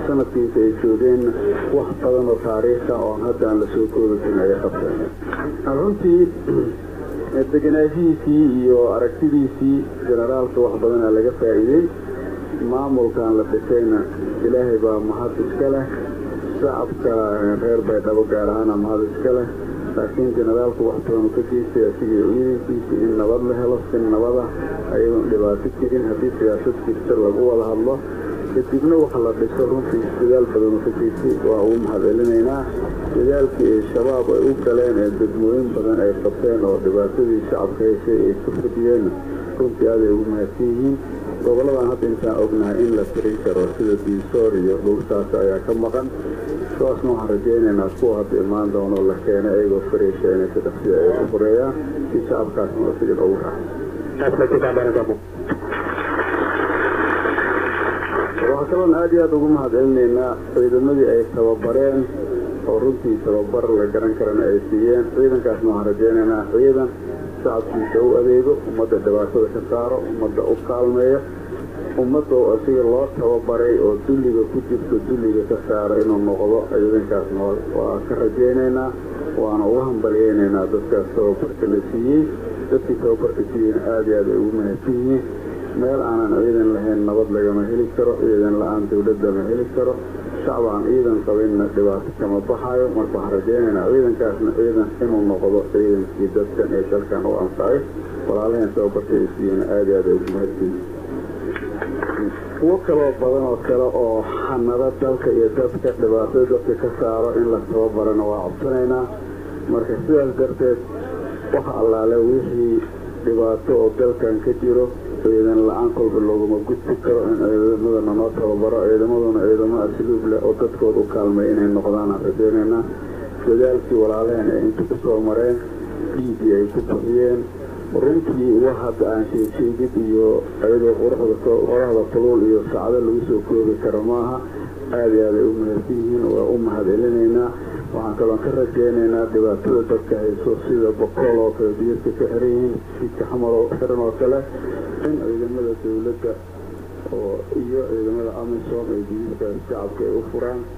sanadkiisa ay joogeenna wax badan oo taariikha oon hadda aan la soo koobi karin ayay qabteen runtii degenaanshihiisii iyo aragtidiisii generaalka wax badanaa laga faa'iidey maamulkan la dhisayna ilaahay baa mahad iska leh shacabka reer baydhabo gaar ahaana mahad iska leh laakiin generaalku wax badan ka geystay asigii ciidankiisa in nabad la helo si nabada ayadoon dhibaato jirin haddii siyaasad jirta lagu wada hadlo kadibna waxa la dhiso runtii dadaal badanu ka geystay waa ugu mahad celinaynaa dadaalkii ee shabaab ay u galeen ee degmooyin badan ay qabteen oo dhibaatadii shacabka haysay ay ku fadiyeenna runtii aaday ugu mahadsan yihiin goboladan hadda intaan ognahay in la tirin karo sida diisoor iyo dhulkaas ayaa ka maqan kuwaasna waxaan rajaynaynaa kuwa hadda imaan doono la keena ayagoo fariisha inay si dhaqsiya ay u horeeyaan si shacabkaasna sigan ugu raaxo waxaa kaloon aad iyo aad ugu mahad celinaynaa ciidamadii ay tababareen oo runtii tababar la garan karana ay siiyeen ciidankaasna waxaan rajaynaynaa ciidan shacabkiisa u adeego ummadda dhibaatada ka saaro ummadda u kaalmeeyo ummadda oo asiga loo tababaray oo dulliga ku jirto dulliga ka saaro inuu noqdo ciidankaasna waa ka rajaynaynaa waana uga hambalyaynaynaa dadkaas tababarka la siiyey dadkii tababarka siiyeyna aad iyo aad ay ugu mahadsan yihiin meel aanan ciidan lahayn nabad lagama heli karo ciidan la-aan dawlad lama heli karo shacab aan ciidan qabinna dhibaato kama baxayo marka waxaan rajaynaynaa ciidankaasna ciidan inuu noqdo ciidankii dadkan ee dalkan u anfacay walaalaheen tababarka ay siiyeen aad iyo aad ay ugu mahadsanyihin kuwo kaloo badan oo kale oo xanado dalka iyo dadka dhibaatada dadka ka saaro in la tababarana waa codsanaynaa marka sidaas darteed waxa allaale wixii dhibaato oo dalkan ka jiro ciidan la-aan kolba looguma gudbi karo in ciidamadana noo tababaro ciidamaduna ciidamo asluub leh oo dadkooda u kaalmay inay noqdaan aan rajaynaynaa dadaalkii walaalaheen ay inta ku soo mareen dhiiggii ay ku bixiyeen runtii wax hadda aan sheegsheegid iyo ayadoo qoraxda tuluul iyo sacdo lagu soo koobi karo maaha aad iyo aad ay u mahadsan yihiin waa u mahad celinaynaa waxaan kaloon ka rajaynaynaa dhibaatada dadka hayso sida bokool oo kale biyadka ka xiran yihiin jidka xamar oo xiran oo kale in ciidamada dawladda oo iyo ciidamada amisom ay jididkaas shacabka ay u furaan